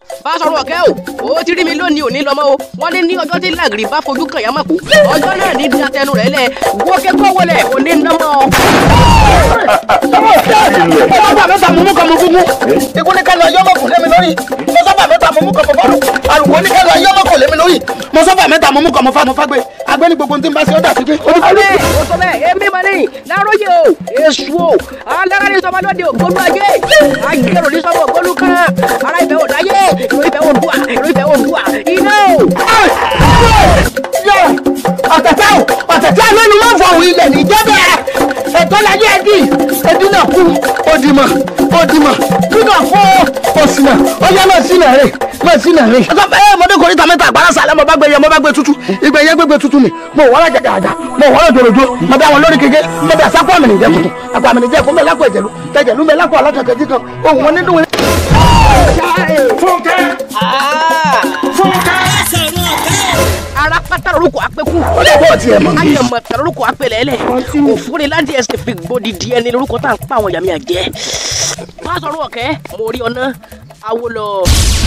Fásọ̀rọ̀ ọ̀kẹ́ o ó ti rí mi lónìí òní lọ́mọ o wọ́n ní ní ọjọ́ tí làgìrì bá fojú kàn yá mọ̀ kú ọjọ́ náà ní datẹnu rẹ̀ lẹ̀ wọ́kẹ́ kọ́ wọlé òní nọ́mọ́. sábà mẹ́ta mú mú kan mú fún mú ikú ní kálọ̀ ayé ọmọkùn lé mi lórí mo sábà mẹ́ta mú mú kan mú fọ́rùn àlùkò ní kálọ̀ ayé ọmọkùn lé mi lórí mo sábà mẹ́ta mú mú kan mú fá mo fá gbé agbẹ́ ní gbogbo tí n bá ṣe ọ́ dà sí pé. ọ̀rẹ́ o sọ bẹ́ẹ̀ èmi mọ̀ ní láròyè o èṣù o alára ní sọmọ lóde ògbólú ayé ayélujára ní sọmọ ògbólú kan ara ìfẹ́ ò dáyé ìró ìfẹ́ ò dùà ìró ìfẹ́ ò dùà iná o. ọ̀tẹ̀tẹ̀ o ọ̀tẹ̀tẹ̀ lónìí wọ́n fọ òun ilẹ̀ níjọba ẹ̀tọ́ láyé ẹ̀dí ẹ̀dí náà kú òdìmọ̀ òdìmọ̀ nínú àfọ òsìnà ọyá náà sínà rè náà sínà rè. ọ̀sán ẹ̀ mọ̀dé kò ní ta mẹ́ta àgbàrá sàlẹ̀ mo bá gbé yẹ mo bá gbé tutù ìgbẹ́ yẹ gbégbé tutù mi mo wọ́n jàjà àjà mo wọ́n jòròjò mo bá wọn lórí kéke mo bá sápò àmì nìjẹ́ tuntun àpò àmì nìjẹ́ fún mi lápò ẹ̀jẹ̀lú tẹ̀jẹ̀lú mi lápò alákàkẹ́ jí kan ohun wọn nínú wọn. Fúnkẹ́ Fúnkẹ́. ara pátá lorúkọ apẹ́kù ó lè bọ́ ọtí ẹ̀ mọ́. ayọ̀mọ̀ tẹ̀ lorúkọ apẹ̀lẹ́lẹ̀ òfúri láti ẹsẹ̀ fi gbòdì díẹ̀ ní lorúkọ tá à ń pa àwọn yàmi àjẹ́ Fásọ̀rọ̀ ọ̀kẹ́ mo rí ọ náà awolọ̀